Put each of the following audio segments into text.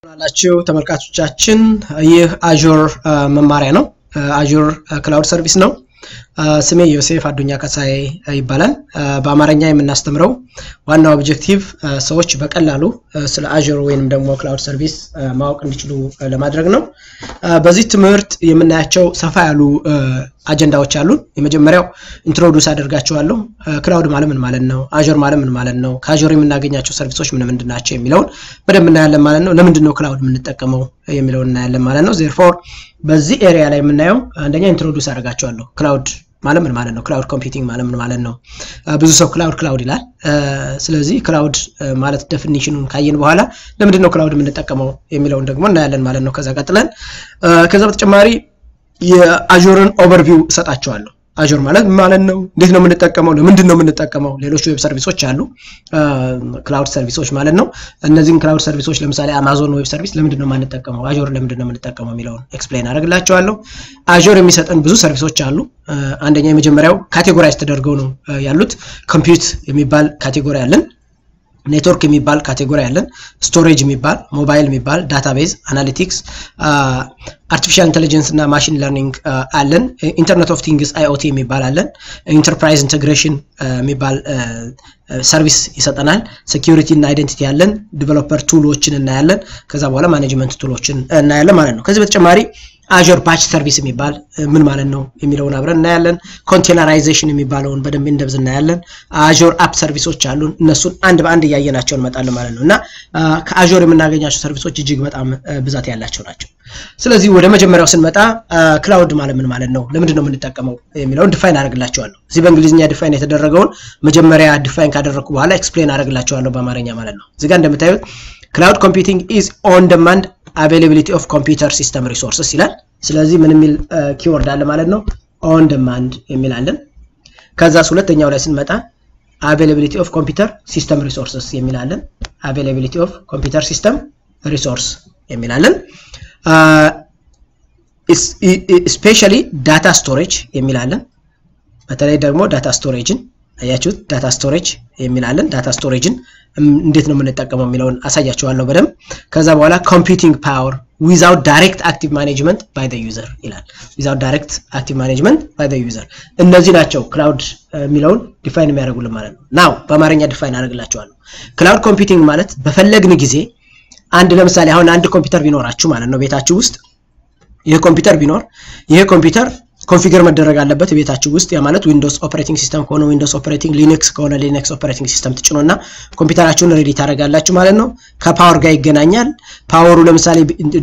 ላችሁ ተመልካቾቻችን ይህ አዡር መማሪያ ነው። አዡር ክላውድ ሰርቪስ ነው። ስሜ ዮሴፍ አዱኛ ከሳይ ይባላል። በአማርኛ የምናስተምረው ዋናው ኦብጀክቲቭ ሰዎች በቀላሉ ስለ አዡር ወይንም ደግሞ ክላውድ ሰርቪስ ማወቅ እንዲችሉ ለማድረግ ነው። በዚህ ትምህርት የምናያቸው ሰፋ ያሉ አጀንዳዎች አሉን። የመጀመሪያው ኢንትሮዱስ አደርጋቸዋለሁ። ክላውድ ማለት ምን ማለት ነው? አዡር ማለት ምን ማለት ነው? ከአዡር የምናገኛቸው ሰርቪሶች ምን ምንድን ናቸው የሚለውን በደንብ እናያለን ማለት ነው። ለምንድን ነው ክላውድ የምንጠቀመው የሚለውን እናያለን ማለት ነው። ዜርፎር በዚህ ኤሪያ ላይ የምናየው አንደኛ ኢንትሮዱስ አደርጋቸዋለሁ። ክላውድ ማለት ምን ማለት ነው? ክላውድ ኮምፒውቲንግ ማለት ምን ማለት ነው? ብዙ ሰው ክላውድ ክላውድ ይላል። ስለዚህ ክላውድ ማለት ዴፊኒሽኑን ካየን በኋላ ለምንድን ነው ክላውድ የምንጠቀመው የሚለውን ደግሞ እናያለን ማለት ነው። ከዛ ቀጥለን ከዛ በተጨማሪ የአዡርን ኦቨርቪው እሰጣቸዋለሁ። አዡር ማለት ማለት ነው፣ እንዴት ነው የምንጠቀመው፣ ለምንድን ነው የምንጠቀመው፣ ሌሎች ዌብ ሰርቪሶች አሉ፣ ክላውድ ሰርቪሶች ማለት ነው። እነዚህን ክላውድ ሰርቪሶች ለምሳሌ አማዞን ዌብ ሰርቪስ ለምንድን ነው የማንጠቀመው፣ አዡር ለምንድን ነው የምንጠቀመው የሚለውን ኤክስፕሌን አደርግላቸዋለሁ። አዡር የሚሰጠን ብዙ ሰርቪሶች አሉ። አንደኛ የመጀመሪያው ካቴጎራይዝ ተደርገው ነው ያሉት። ኮምፒውት የሚባል ካቴጎሪ አለን። ኔትወርክ የሚባል ካቴጎሪ አለን። ስቶሬጅ የሚባል ሞባይል የሚባል ዳታቤዝ፣ አናሊቲክስ፣ አርቲፊሻል ኢንቴሊጀንስ እና ማሽን ለርኒንግ አለን። ኢንተርኔት ኦፍ ቲንግስ አይኦቲ የሚባል አለን። ኢንተርፕራይዝ ኢንቴግሬሽን የሚባል ሰርቪስ ይሰጠናል። ሴኪሪቲ እና አይደንቲቲ ያለን። ዲቨሎፐር ቱሎችን እናያለን። ከዛ በኋላ ማኔጅመንት ቱሎችን እናያለን ማለት ነው። ከዚህ በተጨማሪ አዡር ባች ሰርቪስ የሚባል ምን ማለት ነው የሚለውን አብረን እናያለን። ኮንቴነራይዜሽን የሚባለውን በደንብ እንደብዝ እናያለን። አዡር አፕ ሰርቪሶች አሉን። እነሱን አንድ በአንድ እያየናቸው እንመጣለን ማለት ነው እና ከአዡር የምናገኛቸው ሰርቪሶች እጅግ በጣም ብዛት ያላቸው ናቸው። ስለዚህ ወደ መጀመሪያው ስንመጣ ክላውድ ማለት ምን ማለት ነው፣ ለምንድን ነው የምንጠቀመው የሚለውን ዲፋይን አደርግላቸዋለሁ። እዚህ በእንግሊዝኛ ዲፋይን የተደረገውን መጀመሪያ ዲፋይን ካደረግኩ በኋላ ኤክስፕሌን አደርግላቸዋለሁ በአማርኛ ማለት ነው። እዚህ ጋር እንደምታዩት ክላውድ ኮምፒውቲንግ ኢዝ ኦን ደማንድ አቬይላቢሊቲ ኦፍ ኮምፒውተር ሲስተም ሪሶርስስ ይላል። ስለዚህ ምን የሚል ኪወርድ አለ ማለት ነው? ኦን ደማንድ የሚል አለን። ከዛስ ሁለተኛው ላይ ስንመጣ አቬይላቢሊቲ ኦፍ ኮምፒውተር ሲስተም ሪሶርስስ የሚል አለን። አቬይላቢሊቲ ኦፍ ኮምፒውተር ሲስተም ሪሶርስ የሚል አለን። ስፔሻሊ ዳታ ስቶሬጅ የሚል አለን። በተለይ ደግሞ ዳታ ስቶሬጅን አያችሁት፣ ዳታ ስቶሬጅ የሚል አለን። ዳታ ስቶሬጅን እንዴት ነው የምንጠቀመው የሚለውን አሳያችኋለሁ በደንብ። ከዛ በኋላ ኮምፒውቲንግ ፓወር ዊዛውት ዳይሬክት አክቲቭ ማኔጅመንት ባይ ዩዘር ይላል። ዊዛውት ዳይሬክት አክቲቭ ማኔጅመንት ባይ ዩዘር። እነዚህ ናቸው ክላውድ የሚለውን ዲፋይን የሚያደርጉልን ማለት ነው። ናው በአማርኛ ዲፋይን አደርግላችኋለሁ። ክላውድ ኮምፒውቲንግ ማለት በፈለግን ጊዜ አንድ ለምሳሌ አሁን አንድ ኮምፒውተር ቢኖራችሁ ማለት ነው ቤታችሁ ውስጥ ይህ ኮምፒውተር ቢኖር ይህ ኮምፒውተር ኮንፊገር መደረግ አለበት ቤታችሁ ውስጥ ያ ማለት ዊንዶውስ ኦፕሬቲንግ ሲስተም ከሆነ ዊንዶውስ ኦፕሬቲንግ ሊነክስ ከሆነ ሊነክስ ኦፕሬቲንግ ሲስተም ትጭኖና ኮምፒውተራችሁን ሬዲ ታደርጋላችሁ ማለት ነው። ከፓወር ጋር ይገናኛል። ፓወሩ ለምሳሌ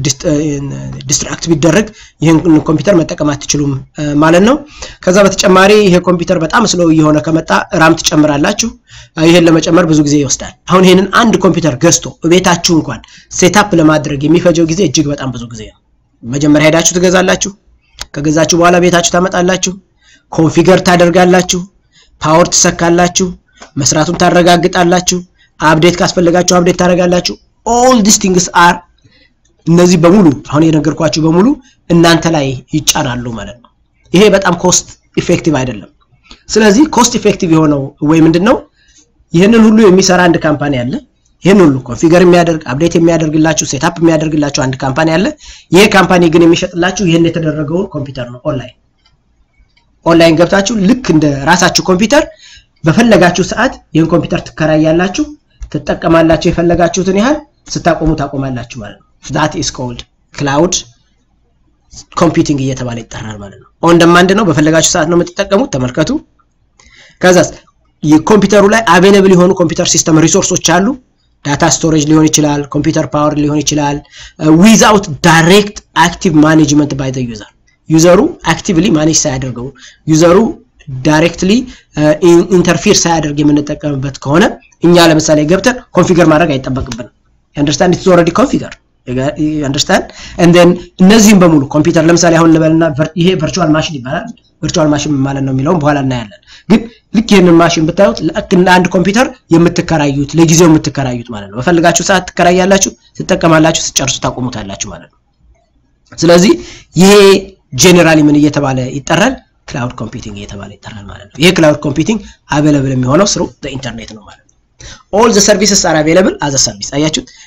ዲስትራክት ቢደረግ ይህን ኮምፒውተር መጠቀም አትችሉም ማለት ነው። ከዛ በተጨማሪ ይሄ ኮምፒውተር በጣም ስሎ እየሆነ ከመጣ ራም ትጨምራላችሁ። ይሄን ለመጨመር ብዙ ጊዜ ይወስዳል። አሁን ይህንን አንድ ኮምፒውተር ገዝቶ ቤታችሁ እንኳን ሴታፕ ለማድረግ የሚፈጀው ጊዜ እጅግ በጣም ብዙ ጊዜ ነው። መጀመሪያ ሄዳችሁ ትገዛላችሁ ከገዛችሁ በኋላ ቤታችሁ ታመጣላችሁ፣ ኮንፊገር ታደርጋላችሁ፣ ፓወር ትሰካላችሁ፣ መስራቱን ታረጋግጣላችሁ፣ አፕዴት ካስፈለጋችሁ አፕዴት ታደርጋላችሁ። ኦል ዲስ ቲንግስ አር እነዚህ በሙሉ አሁን የነገርኳችሁ በሙሉ እናንተ ላይ ይጫናሉ ማለት ነው። ይሄ በጣም ኮስት ኢፌክቲቭ አይደለም። ስለዚህ ኮስት ኢፌክቲቭ የሆነው ወይ ምንድን ነው? ይህንን ሁሉ የሚሰራ አንድ ካምፓኒ አለ። ይህን ሁሉ ኮንፊገር የሚያደርግ አፕዴት የሚያደርግላችሁ ሴታፕ የሚያደርግላችሁ አንድ ካምፓኒ አለ። ይሄ ካምፓኒ ግን የሚሸጥላችሁ ይህን የተደረገውን ኮምፒውተር ነው። ኦንላይን ኦንላይን ገብታችሁ ልክ እንደ ራሳችሁ ኮምፒውተር በፈለጋችሁ ሰዓት ይህን ኮምፒውተር ትከራያላችሁ፣ ትጠቀማላችሁ። የፈለጋችሁትን ያህል ስታቆሙ ታቆማላችሁ ማለት ነው። ዛት ኢስ ኮልድ ክላውድ ኮምፒውቲንግ እየተባለ ይጠራል ማለት ነው። ኦን ደማንድ ነው። በፈለጋችሁ ሰዓት ነው የምትጠቀሙት። ተመልከቱ። ከዛስ የኮምፒውተሩ ላይ አቬለብል የሆኑ ኮምፒውተር ሲስተም ሪሶርሶች አሉ። ዳታ ስቶሬጅ ሊሆን ይችላል፣ ኮምፒውተር ፓወር ሊሆን ይችላል። ዊዛውት ዳይሬክት አክቲቭ ማኔጅመንት ባይ ዘ ዩዘር ዩዘሩ አክቲቭሊ ማኔጅ ሳያደርገው ዩዘሩ ዳይሬክትሊ ኢንተርፊር ሳያደርግ የምንጠቀምበት ከሆነ እኛ ለምሳሌ ገብተን ኮንፊገር ማድረግ አይጠበቅብንም። አንደርስታንድ ኢትስ ኦልሬዲ ኮንፊገር አንደርስታንድ እንደን እነዚህም በሙሉ ኮምፒውተር ለምሳሌ አሁን ልበልና ይሄ ቨርቹዋል ማሽን ይባላል። ቨርቹዋል ማሽን ማለት ነው የሚለውን በኋላ እናያለን። ግን ልክ ይህንን ማሽን ብታዩት ልክ እንደ አንድ ኮምፒውተር የምትከራዩት ለጊዜው የምትከራዩት ማለት ነው። በፈልጋችሁ ሰዓት ትከራያላችሁ፣ ትጠቀማላችሁ፣ ስጨርሱ ታቆሙታላችሁ ማለት ነው። ስለዚህ ይሄ ጄኔራሊ ምን እየተባለ ይጠራል? ክላውድ ኮምፒውቲንግ እየተባለ ይጠራል ማለት ነው። ይሄ ክላውድ ኮምፒውቲንግ አቬለብል የሚሆነው ስሩ ኢንተርኔት ነው ማለት ነው። ኦል ዘ ሰርቪስስ አር አቬለብል አዘ ሰርቪስ። አያችሁት?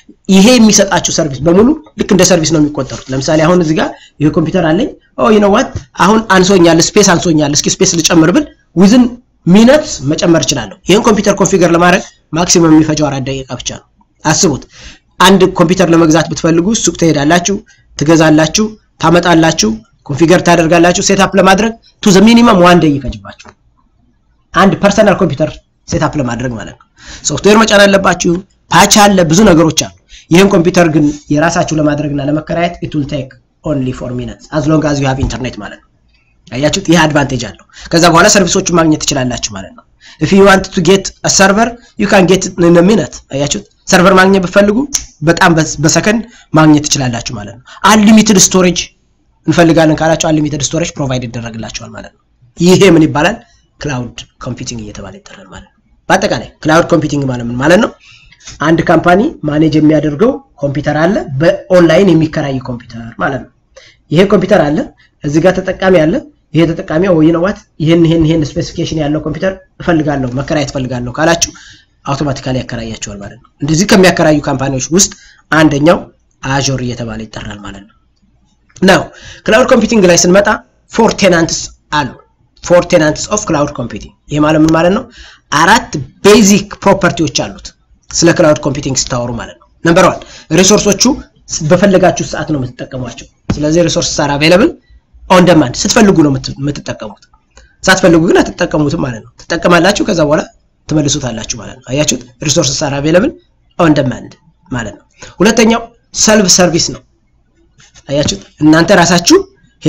ይሄ የሚሰጣችሁ ሰርቪስ በሙሉ ልክ እንደ ሰርቪስ ነው የሚቆጠሩት። ለምሳሌ አሁን እዚህ ጋር ይሄ ኮምፒውተር አለኝ። ኦ ዩ ኖ ዋት አሁን አንሶኛል፣ ስፔስ አንሶኛል፣ እስኪ ስፔስ ልጨምር ብል ዊዝን ሚነትስ መጨመር እችላለሁ። ይህን ኮምፒውተር ኮንፊገር ለማድረግ ማክሲመም የሚፈጀው አራት ደቂቃ ብቻ ነው። አስቡት። አንድ ኮምፒውተር ለመግዛት ብትፈልጉ ሱቅ ትሄዳላችሁ፣ ትገዛላችሁ፣ ታመጣላችሁ፣ ኮንፊገር ታደርጋላችሁ። ሴታፕ ለማድረግ ቱ ዘ ሚኒመም ዋን ደይ ይፈጅባችሁ አንድ ፐርሰናል ኮምፒውተር ሴታፕ ለማድረግ ማለት ነው። ሶፍትዌር መጫን አለባችሁ፣ ፓች አለ፣ ብዙ ነገሮች አሉ። ይህን ኮምፒውተር ግን የራሳችሁ ለማድረግና ለመከራየት ኢት ዊል ቴክ ኦንሊ ፎር ሚኒትስ አዝ ሎንግ አዝ ዩ ሃቭ ኢንተርኔት ማለት ነው። አያችሁት? ይህ አድቫንቴጅ አለው። ከዛ በኋላ ሰርቪሶቹን ማግኘት ትችላላችሁ ማለት ነው። ኢፍ ዩ ዋንት ቱ ጌት አ ሰርቨር ዩ ካን ጌት ኢን አ ሚኒት። አያችሁት? ሰርቨር ማግኘት ብትፈልጉ በጣም በሰከንድ ማግኘት ትችላላችሁ ማለት ነው። አንሊሚትድ ስቶሬጅ እንፈልጋለን ካላችሁ አንሊሚትድ ስቶሬጅ ፕሮቫይድ ይደረግላችኋል ማለት ነው። ይሄ ምን ይባላል? ክላውድ ኮምፒውቲንግ እየተባለ ይጠራል ማለት ነው። በአጠቃላይ ክላውድ ኮምፒውቲንግ ማለት ምን ማለት ነው? አንድ ካምፓኒ ማኔጅ የሚያደርገው ኮምፒውተር አለ፣ በኦንላይን የሚከራይ ኮምፒውተር ማለት ነው። ይሄ ኮምፒውተር አለ፣ እዚህ ጋር ተጠቃሚ አለ። ይሄ ተጠቃሚ ወይ ነው ዋት ይሄን ይሄን ይሄን ስፔሲፊኬሽን ያለው ኮምፒውተር እፈልጋለሁ መከራየት እፈልጋለሁ ካላችሁ አውቶማቲካሊ ያከራያቸዋል ማለት ነው። እንደዚህ ከሚያከራዩ ካምፓኒዎች ውስጥ አንደኛው አዦር እየተባለ ይጠራል ማለት ነው። ናው ክላውድ ኮምፒውቲንግ ላይ ስንመጣ ፎር ቴናንትስ አሉ። ፎር ቴናንትስ ኦፍ ክላውድ ኮምፒውቲንግ ይሄ ማለት ምን ማለት ነው? አራት ቤዚክ ፕሮፐርቲዎች አሉት ስለ ክላውድ ኮምፒውቲንግ ስታወሩ ማለት ነው። ነምበር ዋን ሪሶርሶቹ በፈለጋችሁ ሰዓት ነው የምትጠቀሟቸው። ስለዚህ ሪሶርስ ሳር አቬለብል ኦን ደማንድ ስትፈልጉ ነው የምትጠቀሙት። ሳትፈልጉ ግን አትጠቀሙትም ማለት ነው። ትጠቀማላችሁ፣ ከዛ በኋላ ትመልሱታላችሁ ማለት ነው። አያችሁት? ሪሶርስ ሳር አቬለብል ኦን ደማንድ ማለት ነው። ሁለተኛው ሰልፍ ሰርቪስ ነው። አያችሁት? እናንተ ራሳችሁ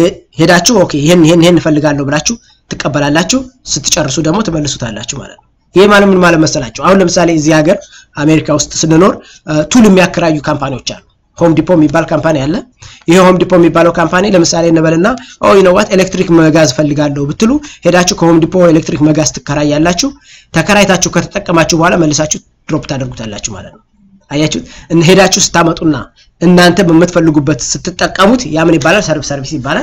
ሄዳችሁ ኦኬ ይሄን ይሄን ይሄን እፈልጋለሁ ብላችሁ ትቀበላላችሁ። ስትጨርሱ ደግሞ ትመልሱታላችሁ ማለት ነው። ይሄ ማለት ምን ማለት መሰላችሁ? አሁን ለምሳሌ እዚህ ሀገር አሜሪካ ውስጥ ስንኖር ቱል የሚያከራዩ ካምፓኒዎች አሉ። ሆም ዲፖ የሚባል ካምፓኒ አለ። ይሄ ሆም ዲፖ የሚባለው ካምፓኒ ለምሳሌ እንበልና ኦ ዩ ኖ ዋት ኤሌክትሪክ መጋዝ ፈልጋለሁ ብትሉ ሄዳችሁ ከሆም ዲፖ ኤሌክትሪክ መጋዝ ትከራያላችሁ። ተከራይታችሁ ከተጠቀማችሁ በኋላ መልሳችሁ ድሮፕ ታደርጉታላችሁ ማለት ነው። አያችሁት? ሄዳችሁ ስታመጡና እናንተ በምትፈልጉበት ስትጠቀሙት ያ ምን ይባላል? ሰርቭ ሰርቪስ ይባላል።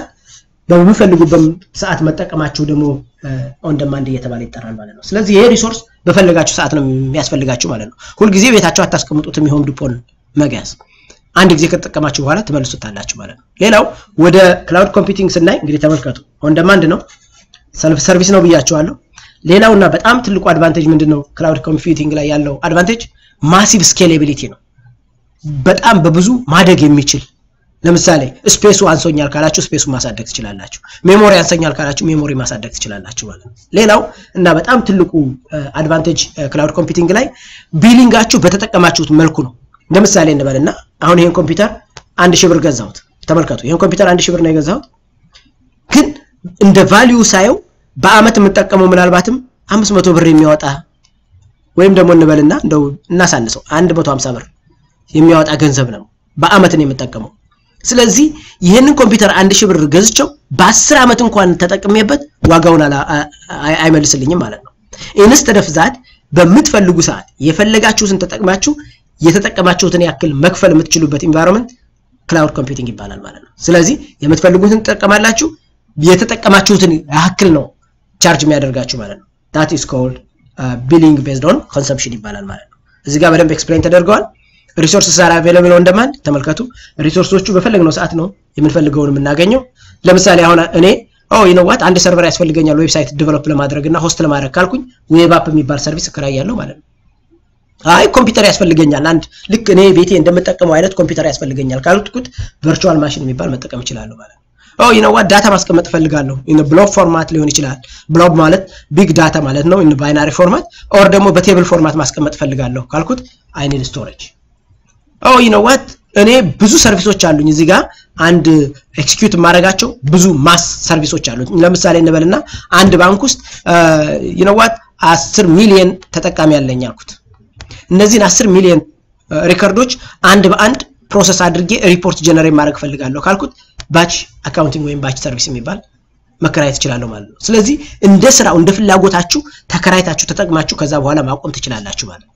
በምፈልጉበት ሰዓት መጠቀማችሁ ደግሞ ኦን ደማንድ እየተባለ ይጠራል ማለት ነው። ስለዚህ ይሄ ሪሶርስ በፈለጋችሁ ሰዓት ነው የሚያስፈልጋችሁ ማለት ነው። ሁልጊዜ ቤታችሁ አታስቀምጡትም። የሆም ዲፖን መጋዝ አንድ ጊዜ ከተጠቀማችሁ በኋላ ትመልሱታላችሁ ማለት ነው። ሌላው ወደ ክላውድ ኮምፒውቲንግ ስናይ እንግዲህ ተመልከቱ፣ ኦን ደማንድ ነው፣ ሰልፍ ሰርቪስ ነው ብያችኋለሁ። ሌላውና በጣም ትልቁ አድቫንቴጅ ምንድን ነው? ክላውድ ኮምፒውቲንግ ላይ ያለው አድቫንቴጅ ማሲቭ ስኬሌቢሊቲ ነው። በጣም በብዙ ማደግ የሚችል ለምሳሌ ስፔሱ አንሶኛል ካላችሁ ስፔሱን ማሳደግ ትችላላችሁ። ሜሞሪ አንሰኛል ካላችሁ ሜሞሪ ማሳደግ ትችላላችሁ ማለት ነው። ሌላው እና በጣም ትልቁ አድቫንቴጅ ክላውድ ኮምፒውቲንግ ላይ ቢሊንጋችሁ በተጠቀማችሁት መልኩ ነው። ለምሳሌ እንበልና አሁን ይሄን ኮምፒውተር አንድ ሺህ ብር ገዛሁት። ተመልከቱ፣ ይሄን ኮምፒውተር አንድ ሺህ ብር ነው የገዛሁት፣ ግን እንደ ቫሊዩ ሳየው በአመት የምጠቀመው ምናልባትም አምስት መቶ ብር የሚያወጣ ወይም ደግሞ እንበልና እንደው እናሳንሰው አንድ መቶ ሀምሳ ብር የሚያወጣ ገንዘብ ነው በአመት ነው የምጠቀመው። ስለዚህ ይህንን ኮምፒውተር አንድ ሺህ ብር ገዝቸው በአስር ዓመት እንኳን ተጠቅሜበት ዋጋውን አይመልስልኝም ማለት ነው። ኢንስተድ ኦፍ ዛት በምትፈልጉ ሰዓት የፈለጋችሁትን ተጠቅማችሁ የተጠቀማችሁትን ያክል መክፈል የምትችሉበት ኢንቫይሮንመንት ክላውድ ኮምፒውቲንግ ይባላል ማለት ነው። ስለዚህ የምትፈልጉትን ትጠቀማላችሁ፣ የተጠቀማችሁትን ያክል ነው ቻርጅ የሚያደርጋችሁ ማለት ነው። ዳት ኢዝ ኮልድ ቢሊንግ ቤዝድ ኦን ኮንሰምፕሽን ይባላል ማለት ነው። እዚህ ጋር በደንብ ኤክስፕሌን ተደርገዋል። ሪሶርስ ሳር አቬለብል ኦን ደማንድ ተመልከቱ። ሪሶርሶቹ በፈለግነው ሰዓት ነው የምንፈልገውን የምናገኘው። ለምሳሌ አሁን እኔ ኦ ዩ ኖ ዋት አንድ ሰርቨር ያስፈልገኛል ዌብሳይት ዲቨሎፕ ለማድረግ እና ሆስት ለማድረግ ካልኩኝ ዌብ አፕ የሚባል ሰርቪስ እከራያለሁ ማለት ነው። አይ ኮምፒውተር ያስፈልገኛል አንድ ልክ እኔ ቤቴ እንደምጠቀመው አይነት ኮምፒውተር ያስፈልገኛል ካልኩት ቨርቹዋል ማሽን የሚባል መጠቀም እችላለሁ ማለት ነው። ኦ ዩ ኖ ዋት ዳታ ማስቀመጥ እፈልጋለሁ ኢን ብሎብ ፎርማት ሊሆን ይችላል። ብሎብ ማለት ቢግ ዳታ ማለት ነው ኢን ባይናሪ ፎርማት ኦር ደግሞ በቴብል ፎርማት ማስቀመጥ እፈልጋለሁ ካልኩት አይ ኒድ ስቶሬጅ ኦ ዩ ኖ ዋት እኔ ብዙ ሰርቪሶች አሉኝ እዚህ ጋር አንድ ኤክስኪዩት የማደርጋቸው ብዙ ማስ ሰርቪሶች አሉኝ። ለምሳሌ እንበልና አንድ ባንክ ውስጥ ዩ ኖ ዋት 10 ሚሊዮን ተጠቃሚ ያለኝ አልኩት። እነዚህን 10 ሚሊዮን ሪከርዶች አንድ በአንድ ፕሮሰስ አድርጌ ሪፖርት ጀነሬት ማድረግ ፈልጋለሁ ካልኩት ባች አካውንቲንግ ወይም ባች ሰርቪስ የሚባል መከራየት ትችላለሁ ማለት ነው። ስለዚህ እንደ ስራው እንደ ፍላጎታችሁ ተከራይታችሁ ተጠቅማችሁ ከዛ በኋላ ማቆም ትችላላችሁ ማለት ነው።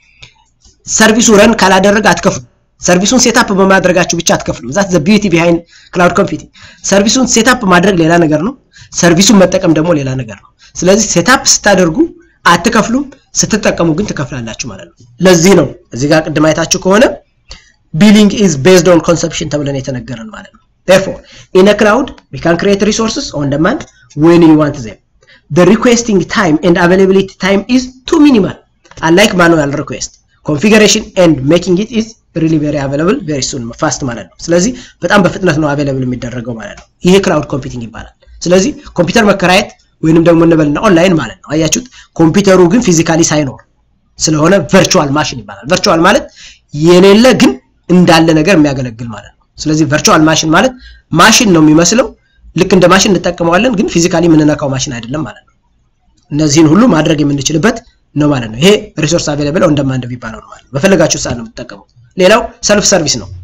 ሰርቪሱ ረን ካላደረገ አትከፍሉ። ሰርቪሱን ሴታፕ በማድረጋችሁ ብቻ አትከፍሉም። ዛት ዘ ቢዩቲ ቢሃይንድ ክላውድ ኮምፒውቲንግ። ሰርቪሱን ሴታፕ ማድረግ ሌላ ነገር ነው፣ ሰርቪሱን መጠቀም ደግሞ ሌላ ነገር ነው። ስለዚህ ሴታፕ ስታደርጉ አትከፍሉም፣ ስትጠቀሙ ግን ትከፍላላችሁ ማለት ነው። ለዚህ ነው እዚህ ጋር ቅድም አይታችሁ ከሆነ ቢሊንግ ኢዝ ቤዝድ ኦን ኮንሰፕሽን ተብለን የተነገረን ማለት ነው therefore in a cloud we can create resources on demand when you want them the requesting time and availability time is too minimal unlike manual request configuration and making it is really very available very soon fast ማለት ነው ስለዚህ በጣም በፍጥነት ነው available የሚደረገው ማለት ነው ይሄ ክላውድ ኮምፒውቲንግ ይባላል ስለዚህ ኮምፒውተር መከራየት ወይንም ደግሞ እንበልና ኦንላይን ማለት ነው አያችሁት ኮምፒውተሩ ግን ፊዚካሊ ሳይኖር ስለሆነ ቨርቹዋል ማሽን ይባላል ቨርቹዋል ማለት የሌለ ግን እንዳለ ነገር የሚያገለግል ማለት ነው ስለዚህ ቨርቹዋል ማሽን ማለት ማሽን ነው የሚመስለው ልክ እንደ ማሽን እንጠቀመዋለን ግን ፊዚካሊ የምንነካው ማሽን አይደለም ማለት ነው እነዚህን ሁሉ ማድረግ የምንችልበት ነው ማለት ነው ይሄ ሪሶርስ አቬለብል ኦን ዲማንድ የሚባለው ነው ማለት ነው በፈለጋችሁ ሰዓት ነው የምትጠቀሙት ሌላው ሰልፍ ሰርቪስ ነው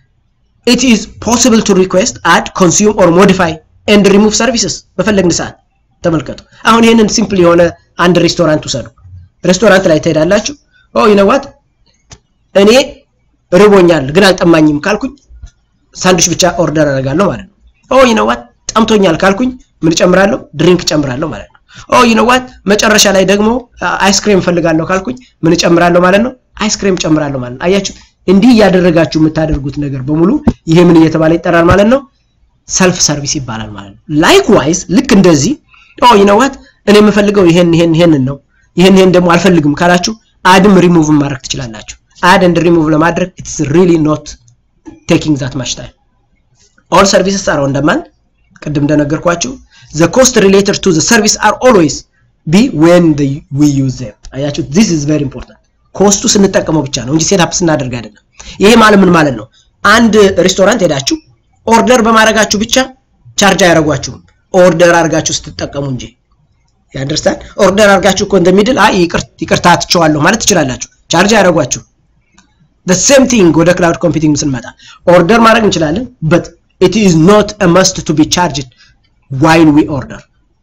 it is possible to request add consume or modify and remove services በፈለግን ሰዓት ተመልከቱ አሁን ይህንን ሲምፕል የሆነ አንድ ሬስቶራንት ውሰዱ ሬስቶራንት ላይ ትሄዳላችሁ ኦ ይነዋት እኔ ርቦኛል ግን አልጠማኝም ካልኩኝ ሳንዱች ብቻ ኦርደር አደርጋለሁ ማለት ነው ኦ ይነዋት ጠምቶኛል ካልኩኝ ምን ጨምራለሁ ድሪንክ ጨምራለሁ ማለት ነው ኦ ይነዋት መጨረሻ ላይ ደግሞ አይስክሬም ፈልጋለሁ ካልኩኝ ምን ጨምራለሁ ማለት ነው አይስክሬም ጨምራለሁ ማለት ነው አያችሁ እንዲህ እያደረጋችሁ የምታደርጉት ነገር በሙሉ ይሄ ምን እየተባለ ይጠራል ማለት ነው ሰልፍ ሰርቪስ ይባላል ማለት ነው ላይክዋይዝ ልክ እንደዚህ ኦ ይነዋት እኔ የምፈልገው ይሄን ይሄን ይሄንን ነው ይሄን ይሄን ደግሞ አልፈልግም ካላችሁ አድም ሪሙቭ ማድረግ ትችላላችሁ አድ ኤንድ ሪሙቭ ለማድረግ ኢትስ ሪሊ ኖት ቴኪንግ ዛት ማች ታይም ኦል ሰርቪስስ አር ኦን ደማንድ ቅድም እንደነገርኳችሁ the cost related to the service are always be when the, we use them አያችሁ this is very important ኮስቱ ስንጠቀመው ብቻ ነው እንጂ ሴትአፕ ስናደርግ አይደለም ይሄ ማለት ምን ማለት ነው አንድ ሬስቶራንት ሄዳችሁ ኦርደር በማድረጋችሁ ብቻ ቻርጅ አያደርጓችሁም ኦርደር አድርጋችሁ ስትጠቀሙ እንጂ ያንደርስታንድ ኦርደር አድርጋችሁ እኮ እንደሚድል አይ ይቅርታ ትቸዋለሁ ማለት ትችላላችሁ ቻርጅ አያደርጓችሁ the same thing ወደ ክላውድ ኮምፒውቲንግ ስንመጣ ኦርደር ማድረግ እንችላለን but it is not a must to be charged while we order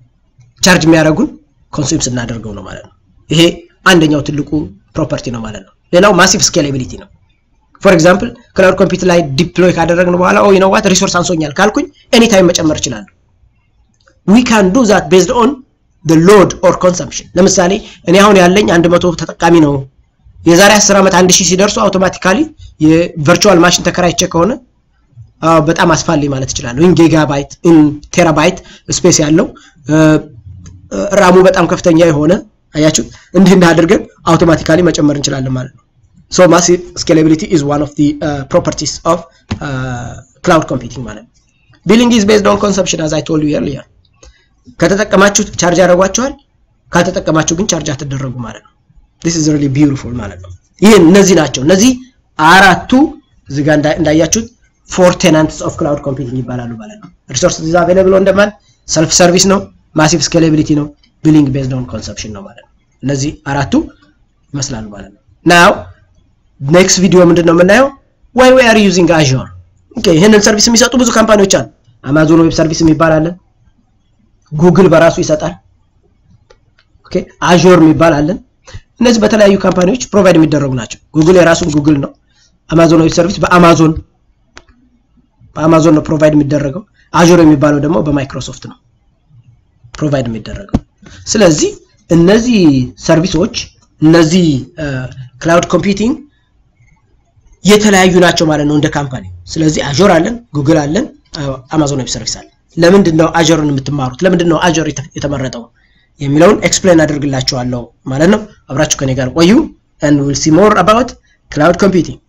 ቻርጅ የሚያደርጉን ኮንሱም ስናደርገው ነው ማለት ነው ይሄ አንደኛው ትልቁ ፕሮፐርቲ ነው ማለት ነው ሌላው ማሲቭ ስኬላቢሊቲ ነው ፎር ኤግዛምፕል ክላውድ ኮምፒውተር ላይ ዲፕሎይ ካደረግን በኋላ ኦ ነው ዋት ሪሶርስ አንሶኛል ካልኩኝ ኤኒ ታይም መጨመር እችላለሁ ዊ ካን ዱ ዛት ቤዝድ ኦን the load or consumption ለምሳሌ እኔ አሁን ያለኝ 100 ተጠቃሚ ነው የዛሬ 10 ዓመት 1000 ሲደርሱ አውቶማቲካሊ የቨርቹዋል ማሽን ተከራይቼ ከሆነ በጣም አስፋልኝ ማለት እችላለሁ ኢን ጊጋባይት ኢን ቴራባይት ስፔስ ያለው ራሙ በጣም ከፍተኛ የሆነ አያችሁ እንዲህ እንዳድርገን አውቶማቲካሊ መጨመር እንችላለን ማለት ነው ሶ ማሲቭ ስኬላቢሊቲ ኢዝ ዋን ኦፍ ዲ ፕሮፐርቲስ ኦፍ ክላውድ ኮምፒውቲንግ ማለት ነው ቢሊንግ ኢዝ ቤዝድ ኦን ኮንሰምፕሽን አዝ አይ ቶልድ ዩ ኤርሊየር ከተጠቀማችሁ ቻርጅ ያደርጓችኋል ካልተጠቀማችሁ ግን ቻርጅ አትደረጉ ማለት ነው this is really beautiful ማለት ነው ይህ እነዚህ ናቸው እነዚህ አራቱ እዚህ ጋር እንዳያችሁት ፎር ቴናንትስ ኦፍ ክላውድ ኮምፒውቲንግ ይባላሉ ማለት ነው ሪሶርስ ኢዝ አቬለብል ኦን ደማንድ ሰልፍ ሰርቪስ ነው ማሲቭ ስኬላቢሊቲ ነው ቢሊንግ ቤዝድ ኦን ኮንሰፕሽን ነው ማለት ነው እነዚህ አራቱ ይመስላሉ ማለት ነው ናው ኔክስት ቪዲዮ ምንድን ነው የምናየው ዋይ ዊ አር ዩዚንግ አዥር ኦኬ ይህንን ሰርቪስ የሚሰጡ ብዙ ካምፓኒዎች አሉ አማዞን ዌብ ሰርቪስ የሚባል አለ ጉግል በራሱ ይሰጣል ኦኬ አዥር የሚባል አለን እነዚህ በተለያዩ ካምፓኒዎች ፕሮቫይድ የሚደረጉ ናቸው ጉግል የራሱን ጉግል ነው አማዞን ዌብ ሰርቪስ በአማዞን በአማዞን ነው ፕሮቫይድ የሚደረገው አዥር የሚባለው ደግሞ በማይክሮሶፍት ነው ፕሮቫይድ የሚደረገው ስለዚህ እነዚህ ሰርቪሶች እነዚህ ክላውድ ኮምፒውቲንግ የተለያዩ ናቸው ማለት ነው እንደ ካምፓኒ ስለዚህ አዦር አለን ጉግል አለን አማዞን ዌብ ሰርቪስ አለን ለምንድን ነው አጀርን የምትማሩት ለምንድን ነው አጀር የተመረጠው የሚለውን ኤክስፕሌን አደርግላችኋለሁ ማለት ነው አብራችሁ ከኔ ጋር ቆዩ and we'll see more about cloud computing